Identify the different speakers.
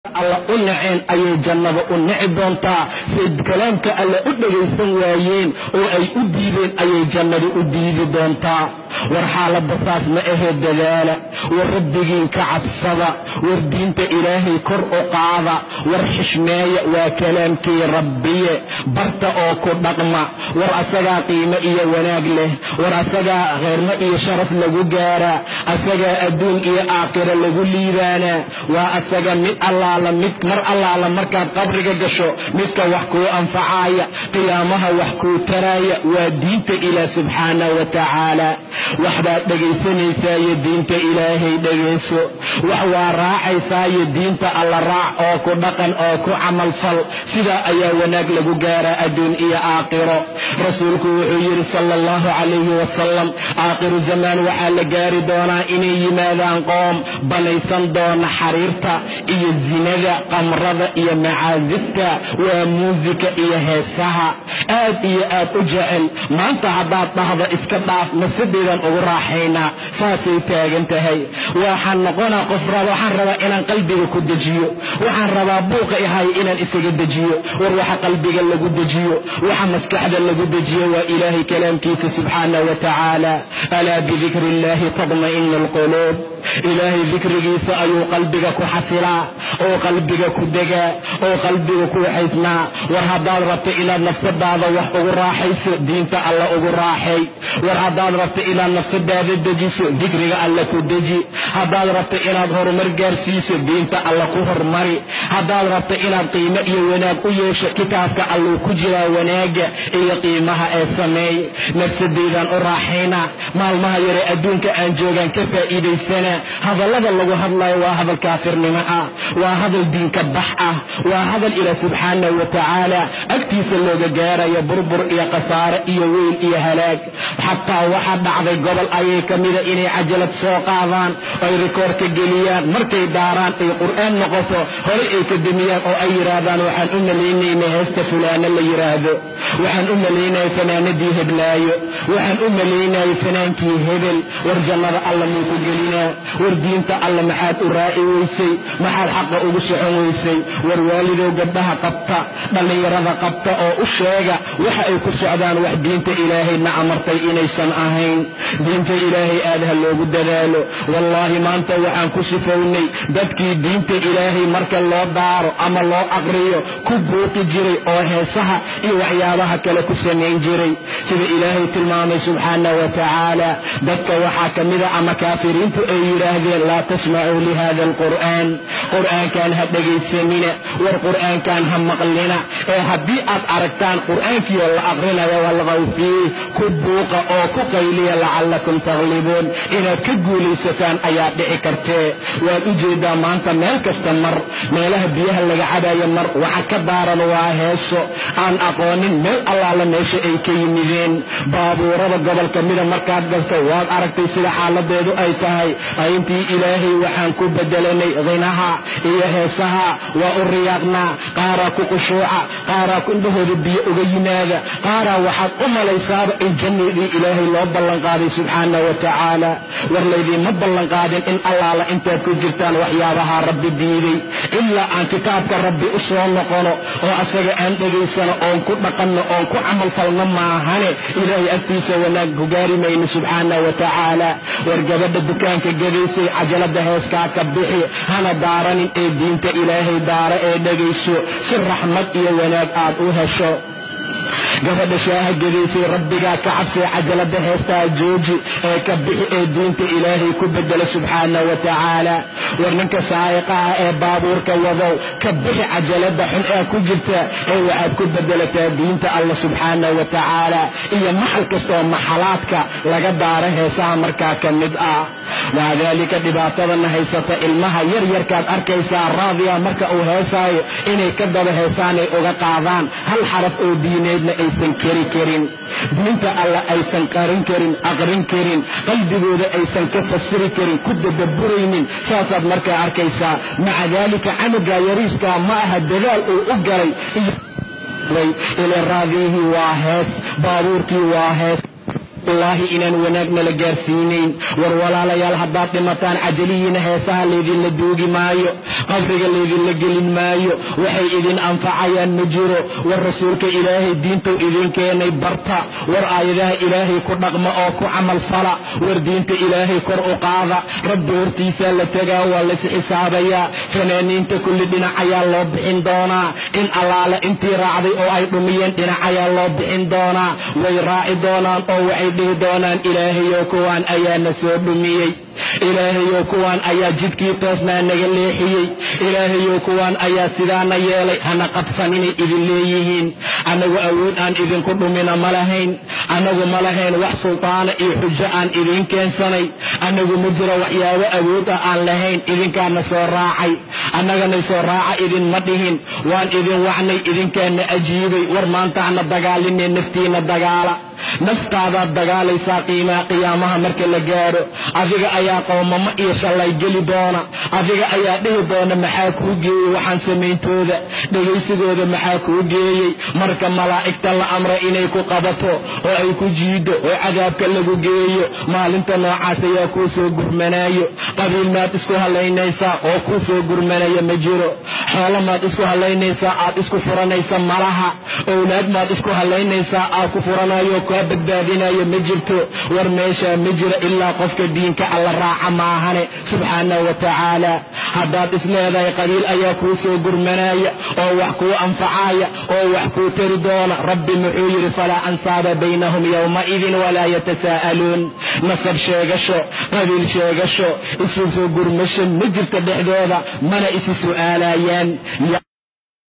Speaker 1: alla u naceen ayay jannada u nici doontaa say kalaamka alla u dhegaysan waayeen oo ay u diideen ayay jannada u diidi doontaa war xaaladda saas ma ahee dadaala war rabbigiin ka cabsada war diinta ilaahay kor u qaada war xishmeeya waa kalaamkii rabbiye barta oo ku dhaqma war asagaa qiimo iyo wanaag leh war asagaa kheyrmo iyo sharaf lagu gaaraa asagaa adduun iyo aakhira lagu liibaanaa waa asaga mid allaala mid mar allaala markaad qabriga gasho midka wax kuu anfacaaya qiyaamaha wax kuu taraaya waa diinta ilaah subxaana wa tacaala waxbaad dhegaysanaysaaiyo diinta ilaahay dhegayso wax waa raacaysaayo diinta alla raac oo ku dhaqan oo ku camalfal sidaa ayaa wanaag lagu gaaraa adduun iyo aakhiro rasuulku wuxuu yidhi sala allahu calayhi wasalam aakhiru zamaan waxaa la gaari doonaa inay yimaadaan qoom banaysan doona xariirta iyo zinada qamrada iyo macaasifta waa muusika iyo heesaha aad iyo aad u jecel maanta haddaad dhahdo iska dhaaf nafsadeedan ugu raaxaynaa saasay taagan tahay waxaan noqonaa qof waxaan rabaa inaan qalbiga ku dejiyo waxaan rabaa buuqa ihay inaan isaga dejiyo war waxa qalbiga lagu dejiyo waxa maskaxda lagu dejiyo waa ilaahay kalaamkiisa subxaana wa tacaala alaa bidikri illahi tadma'inu alquluub ilaahay dikrigiisa ayuu qalbiga ku xasilaa oo qalbiga ku degaa oo qalbiga ku waxaysnaa war haddaad rabto inaad nafsadaada wax ugu raaxayso diinta alla ugu raaxay war haddaad rabto inaad nafsadaada dejiso dikriga alla ku deji haddaad rabto inaad horumar gaarsiiso diinta alla ku hormari haddaad rabto inaad qiimo iyo wanaag u yeesho kitaabka alluu ku jiraa wanaaga iyo qiimaha ee sameey nafsadeydaan u raaxaynaa maalmaha yare adduunka aan joogaan ka faa'iidaysanaa hadallada lagu hadlayo waa hadal kaafirnimo ah waa hadal diinka bax ah waa hadal ilaah subxaanahu wa tacaala agtiisa looga gaarayo burbur iyo khasaare iyo weyl iyo halaag xataa waxaa dhacday gobol ayay ka mida inay cajalad soo qaadaan ay rikoor ka geliyaan markay daaraan ay qur'aan noqoto horay ay ka demiyaan oo ay yidhaahdaan waxaan u malaynayna heesta fulaano la yidhaahdo waxaan u malaynaya fanaanadii heblaayo waxaan u malaynaya fanaankii hebel war jannada alla muu ku gelinaa war diinta alla maxaad u raaci weysay maxaad xaqa ugu socon weysay war waalidow gabdhaha qabta dhallinyarada qabta oo u sheega waxa ay ku socdaan wax diinta ilaahayna amartay inaysan ahayn diinta ilaahay aad ha loogu dadaalo wallaahi maanta waxaan ku sifownay dadkii diinta ilaahay marka loo daaro ama loo aqriyo ku buuqi jiray oo heesaha iyo waxyaabaha kale ku samayn jiray sida ilaahay tilmaamay subxaana wa tacaala dadka waxaa ka mida ama kaafiriintu ay yidhaahdeen laa tasmacuu lihada alqur'aan qur'aankan ha dhegaysanina war qur'aankan ha maqlina ee haddii aad aragtaan qur'aankiioo la aqrinayo walqaw fiih ku buuqa oo ku qayliya lacallakum taglibuun inaad ka guulaysataan ayaa dhici kartee waad u jeedaa maanta meel kasta mar meelaha biyaha laga cabayo mar waxa ka daaran waa heeso aan aqoonin meel allaala meesha ay ka yimideen baabuurada gobolka mida markaad galto waad aragtay sida xaaladeedu ay tahay ayntii ilaahay waxaan ku bedelanay khinaha iyo heesaha waa u riyaaqnaa qaaraa ku qushuuca qaaraa indhahooda biyo uga yimaada qaaraa waxaad u malaysaaba in jannadii ilaahay loo ballanqaaday subxaana wa tacaala war laydiinma ballanqaadin in allaala intaad ku jirtaan waxyaabaha rabbi diiday ilaa aan kitaabka rabbi u soo noqono oo asaga aan dhegaysano oon ku dhaqanno oon ku camalfalno maahane ilaahay agtiisa wanaag ku gaari mayno subxaana wa tacaala war gabadha dukaanka gadaysay cajalada heeskaa ka bixi hana daaranin ee diinta ilaahay daara ee dhegayso si raxmad iyo wanaag aad u hesho gabadha shaaha gadaysay rabbigaa ka cabsay cajalada heestaa jooji ee ka bixi ee diinta ilaahay ku bedela subxaana wa tacaala war ninka saa'iqaha ee baabuurka wadow ka bixi cajalada xun ee ku jirta ee waxaad ku bedelataa diinta alla subxaana wa tacaala iyo maxal kastaoo maxalaadka laga daaro heesaha markaa ka mid ah maca daalika dhibaatadana haysata ilmaha yar yarkaad arkaysaa raadiya marka uu heesaayo inay ka daba heesaanay uga qaadaan hal xaraf oo diineedna aysan keri karin diinta alla aysan qarin karin aqrin karin qalbigooda aysan ka fasiri karin ku dadaburaynin saasaad markaa arkaysaa maca daalika canugaa yariiskaa ma aha dadaal uu u galay ile raadiyihii waa hees baabuurkii waa hees wallaahi inaan wanaagna la gaarsiinayn war walaalayaal haddaad dhimataan cajalihiina heesaha laydinla duugi maayo qabriga laydinla gelin maayo waxay idin anfacayaan ma jiro war rasuulka ilaahay diintuu idin keenay barta war aayadaha ilaahay ku dhaqma oo ku camal fala war diinta ilaahay kor u qaada rabbi hortiisaa la tegaa waa lays xisaabayaa fanaaniinta kulli dhinac ayaa loo bixin doonaa in allaale intii raacday oo ay dhumiyeen dhinac ayaa loo bixin doonaa way raaci doonaan oo waxay dhihi doonaan ilaahayow kuwaan ayaana soo dhumiyey ilaahayow kuwaan ayaa jidkii toosnaa naga leexiyey ilaahayow kuwaan ayaa sidaana yeelay hana qabsan inay idin leeyihiin annagu awood aan idinku dhumina ma lahayn annagu ma lahayn wax sultaana iyo xujo aan idiin keensanay annagu ma jiro waxyaabo awood ah aan lahayn idinkaana soo raacay annagana soo raaca idinma dhihin waan idin wacnay idinkaana ajiibay war maantaana dagaalinee naftiina dagaala naftaadaad dagaalaysaa qiimaa qiyaamaha marka la gaadho adiga ayaa qoomamo iyo shallay geli doona adiga ayaa dhihi doona maxaa kuu geeyey waxaan samayntooda dhegaysigooda maxaa kuu geeyey marka malaa'igta la amra inay ku qabato oo ay ku jiido oo cadaabka lagu geeyo maalinta noocaas ayaa kuu soo gurmanaayo qabiil maad isku hallaynaysaa oo kuu soo gurmanaya ma jiro xoolo maad isku hallaynaysaa aad isku furanaysa malaha owlaad maad isku hallaynaysaa aad ku furanayo kaa badbaadinayo ma jirto war meeshaa ma jiro ilaa qofka diinka alla raaca maahane subxaanahu wa tacaala haddaad isleedahay qabiil ayaa kuu soo gurmanaya oo wax kuu anfacaya oo wax kuu tari doona rabbi muxuu yidhi falaa ansaaba baynahum yowmaidin walaa yatasaa'aluun nasab sheegasho qabiil sheegasho isu soo gurmasho ma jirto dhexdooda mana isi su'aalayaan